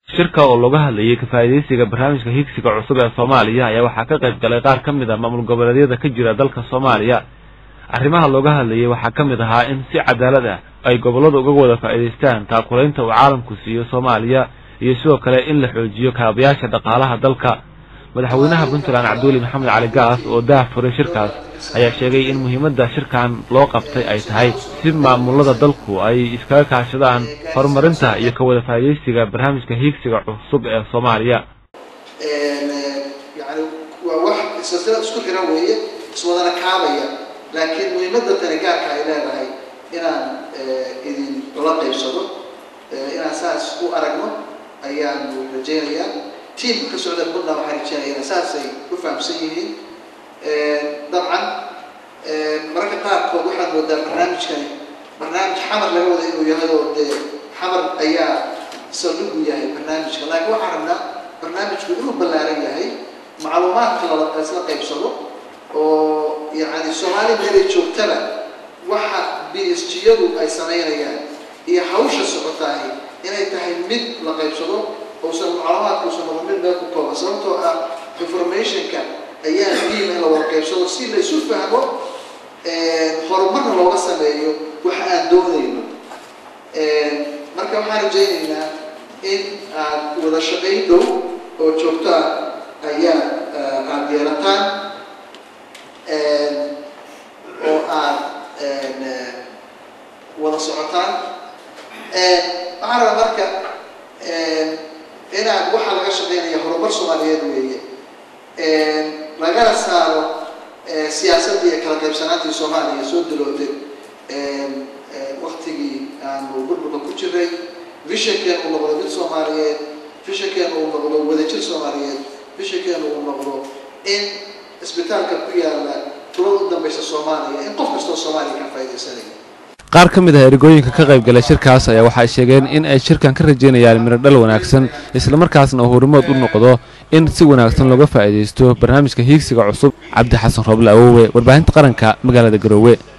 shirka oo looga hadlayay kafaa'idaysiga barnaamijka higsiga cusub ee soomaaliya ayaa waxaa ka qayb galay qaar ka mid a maamul goboleedyada ka jira dalka soomaaliya arrimaha looga hadlayay waxaa ka mid ahaa in si cadaalad ah ay gobolladu uga wada faa'iidaystaan taakulaynta uu caalamku siiyo soomaaliya iyo sidoo kale in la xoojiyo kaabayaasha dhaqaalaha dalka madaxweynaha puntland cabduuli maxamed cali gaas oo daah furay shirkaas ayaa sheegay in muhiimadda shirkan loo qabtay ay tahay si maamulada dalku ay iskaga kaashadaan horumarinta iyo ka wada faa'iidaysiga barnaamijka hiigsiga cusub ee soomaaliya yani waa wax silsilad isku xiran weeye iswadana kaabaya laakiin muhiimadda tani gaarka ay leedahay inaan idin ula qaybsado inaan saas u aragno ayaanu rajaynayaa tiamka ka socda puntland waxaan rajaynaya saasay u fahamsan yihiin dabcan mararka qaarkood waxaad moodaa barnaamijkani barnaamij xamar laga wada inuu yahay oo dee xamar ayaa saldhigu yahay barnaamijka laakiin waxaan rabnaa barnaamijku inuu ballaaran yahay macluumaadka lala isla qaybsado oo yani soomaali meelay joogtaba waxa b s g yadu ay samaynayaan iyo hawsha socotaahi inay tahay mid la qaybsado uusan macluumaadka uusan noqon mid meel ku kooban sababtoo ah informationka ayaa muhiim in la wada qaybsado si la isu fahmo horumarna looga sameeyo waxa aan doonayno marka waxaan rajaynaynaa in aad wada shaqayn dhow oo joogto ah ayaa aada yeelataan oo aad wada socotaan waxaan rabaa marka inaad waxaa laga shaqaynaya horumar soomaaliyeed weeye lagana saaro siyaasaddii iyo kala qaybsanaantii soomaaliya soo dilootay waktigii aanu burburka ku jiray vishankeenu uu noqdo mid soomaaliyeed vishankeenu uu noqdo wadajir soomaaliyeed vishankeenu uu noqdo in isbitaalka ku yaala tulada u dambaysa soomaaliya in qof kastoo soomaaliya ka faa'iidaysanaya qaar ka mid ah ergooyinka ka qayb galay shirkaas ayaa waxay sheegeen in ay shirkan ka rajaynayaan miradhal wanaagsan islamarkaasna uu horimood u noqdo in si wanaagsan looga faa'iidaysto barnaamijka hiigsiga cusub cabdi xasan rooble awowe warbaahinta qaranka magaalada garoowe